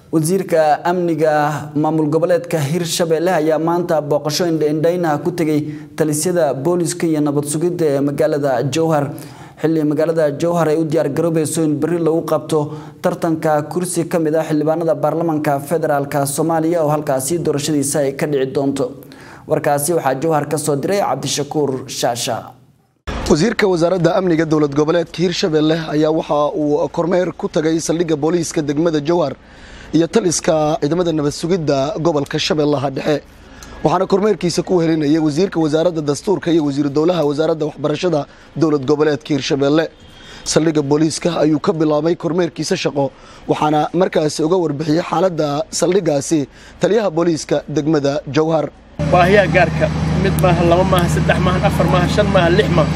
wasiirka amniga maamul goboleedka hirshabelle ayaa maanta booqasho indhaindhaynaha ku tegay talisyada booliska iyo nabad sugidda ee magaalada jowhar xilli magaalada jowhar ay u diyaargaroobayso in berri lagu qabto tartanka kursi ka mid ah xildhibaanada baarlamanka federaalk soomaaliya oo halkaasi doorashadiisa ay ka dhici doonto warkaasi waxaa jowhar ka soo diray cabdishakuur shaasha wasiirka wasaaradda amniga dowlad goboleedka hirshabelle ayaa waxa uu kormeer ku tagay saldhigga booliiska degmada jowhar iyo taliska ciidamada nabad sugidda gobolka shabeellaha dhexe waxaana kormeerkiisa ku helinayay wasiirka wasaaradda dastuurka iyo wasiiru dowlaha wasaaradda waxbarashada dowlad goboleedka hirshabelle saldhigga booliiska ayuu ka bilaabay kormeerkiisa shaqo waxaana markaasi uga warbixiyey xaaladda saldhiggaasi taliyaha booliiska degmada jowhar baahiyaha gaarka mid maaha laba maaha saddex maaha afar maaha shan maaha lix maaha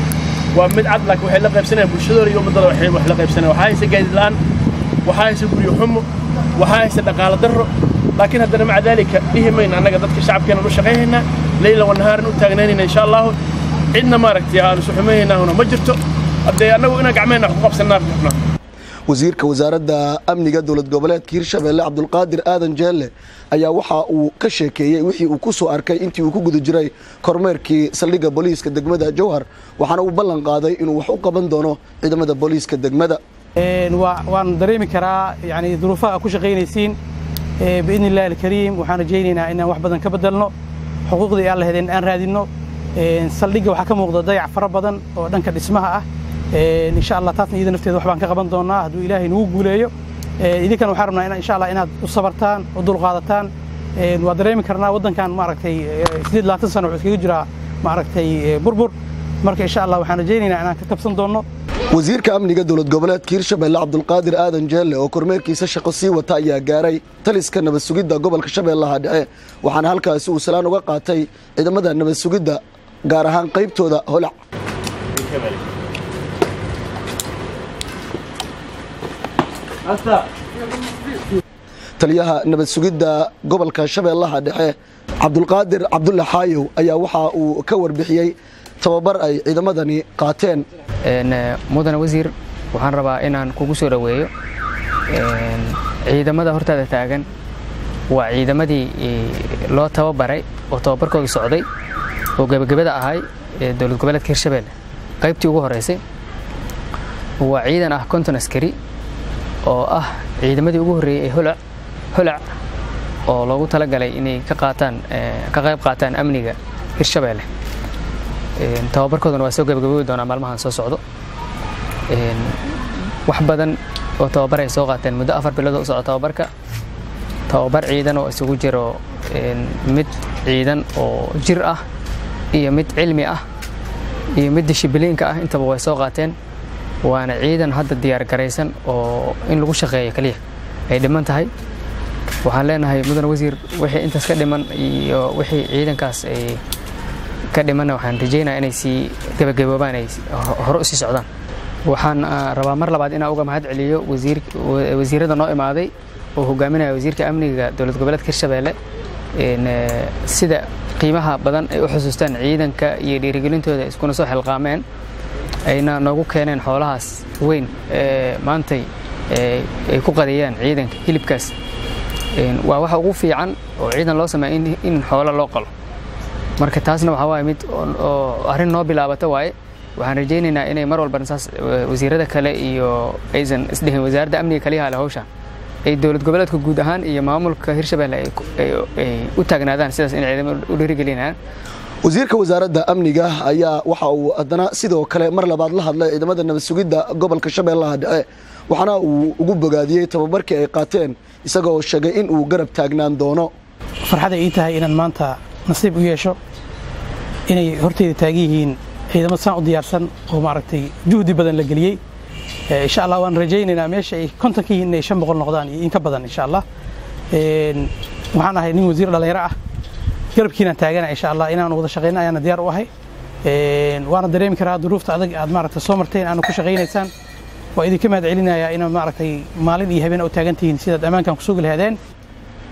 waa mid cad laakiin waxay la qaybsanayaan bulshadooda iyo ummaddooda waxay wax la qaybsanayaan waxaa haysa gaadiid la'aan waxaa haysa guryo xumo waxaa haysa dhaqaalo darro laakiin haddana maca daalika dhihi mayna annaga dadka shacabkeenan u shaqayhaynaa leyla wanahaaran u taagnaynayna insha allahu cidna maaragtay aanu suxumaynaynahuna ma jirto haddee annagu inaan gacmeenna wax ku qabsannaa rabnaa wasiirka wasaaradda amniga dowlad goboleedka hirshabelle cabdulqaadir aadan jeelle ayaa waxa uu ka sheekeeyey wixii uu ku soo arkay intii uu ku guda jiray kormeerkii saldhigga booliiska degmada jowhar waxaana uu ballan qaaday inuu wax u qaban doono ciidamada booliiska degmada waan dareemi karaa yani duruufaha ku shaqaynaysiin biidni illahi alkariim waxaan rajaynaynaa inaan wax badan ka bedelno xuquuqdii aan lahedeen aan raadinno saldhigga waxaa ka muuqda dayac fara badan oo dhanka dhismaha ah insha allah taasna iyada nafteeda wax baan ka qaban doonaa hadduu ilaahay nagu guuleeyo idinkana waxaan rabnaa insha allah inaad u sabartaan u dulqaadataan waa dareemi karnaa waddankan maaragtay siddeed labaatan sano wuxuu iskaga jiraa maaragtay burbur marka insha allah waxaan rajaynaynaa inaan ka kabsan doonno wasiirka amniga dowlad goboleedka hirshabelle cabdulqaadir aadan jeelle oo kormeerkiisa shaqo sii wata ayaa gaaray taliska nabad sugidda gobolka shabeellaha dhexe waxaana halkaasi uu salaan uga qaatay ciidamada nabad sugidda gaar ahaan qaybtooda holac taliyaha nabad sugidda gobolka shabeellaha dhexe cabdulqaadir cabdulla xaayow ayaa waxa uu ka warbixiyey tababar ay ciidamadani qaateen mudane wasiir waxaan rabaa inaan kugu soo dhoweeyo ciidamada hortaada taagan waa ciidamadii loo tababaray oo tababarkooda socday oo gebagabada ahay ee dowlad goboleedka hirshabelle qaybtii ugu horeysay waa ciidan ah konton askari oo ah ciidamadii ugu horreeyey ee holac holac oo loogu talagalay inay ka qaataan ka qayb qaataan amniga hirshabelle tababarkoodana waa soo gabagaboodi doonaa maalmahan soo socdo wax badan oo tababar ay soo qaateen muddo afar bilood u socdo tababarka tababar ciidan oo isugu jiro mid ciidan oo jir ah iyo mid cilmi ah iyo mid dishibiliinka ah intaba way soo qaateen waana ciidan hadda diyaar garaysan oo in lagu shaqeeyo keliya ay dhiman tahay waxaan leenahay mudane wasiir wixii intaas ka dhiman iyo wixii ciidankaas ay ka dhimanna waxaan rajaynaa inay sii gebagaboobaan ay hore u sii socdaan waxaan rabaa mar labaad inaan uga mahad celiyo wasiirada noo imaaday oo hogaaminaya wasiirka amniga dowlad goboleedka hirshabelle sida qiimaha badan ay u xusuustaan ciidanka iyo dhiirigelintooda iskuna soo xilqaameen ayna noogu keeneen xoolahaas weyn ee maantay ay ku qadeeyaan ciidanka hilibkaas waa waxa ugu fiican oo ciidan loo sameeya in xoolo loo qalo marka taasna waxaa waaye mid oo arrin noo bilaabata waaye waxaan rajaynaynaa inay mar walbana saas wasiirada kale iyo aysan isdhihin wasaaradda amniga kaliyaha le hawshaan ay dowlad goboleedka guud ahaan iyo maamulka hirshabelle ay u taagnaadaan sidaas inay ciidamo u dhiirigelinayaan wasiirka wasaaradda amniga ayaa waxa uu haddana sidoo kale mar labaad la hadlay ciidamada nabad sugidda gobolka shabeellaha dhexe waxaana uu ugu bogaadiyey tababarkii ay qaateen isagoo sheegay in uu garab taagnaan doono farxad ay ii tahay inaan maanta nasiib u yeesho inay horteyda taagan yihiin ciidamo saan u diyaarsan oo maaragtay juhdi badan la geliyey insha allah waan rajaynaynaa meesha ay konton ka yihiin inay shan boqol noqdaan iyo in ka badan insha allah waxaan ahay nin wasiir dhallinyaro ah garabkiinaan taagana insha allah inaan wada shaqayno ayaana diyaar u ahay waana dareemi karaa duruufta adag aad maaragtay soo marteen aana ku shaqaynaysaan waa idinka mahad celinayaa inaad maaragtay maalin iyo habeen u taagan tihiin sidaad ammaankan ku sugi lahaadeen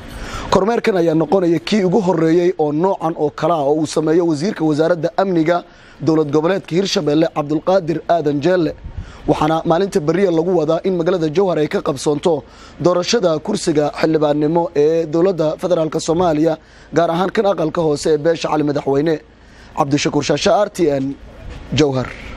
kormeerkan ayaa noqonaya kii ugu horeeyey oo noocan oo kale ah oo uu sameeyo wasiirka wasaaradda amniga dowlad goboleedka hirshabelle cabdulqaadir aadan jeelle waxaana maalinta beriya lagu wadaa in magaalada jowhar ay ka qabsoonto doorashada kursiga xildhibaannimo ee dowladda federaalk soomaaliya gaar ahaan kan aqalka hoose ee beesha cali madaxweyne cabdishakuur shaashe r t n jowhar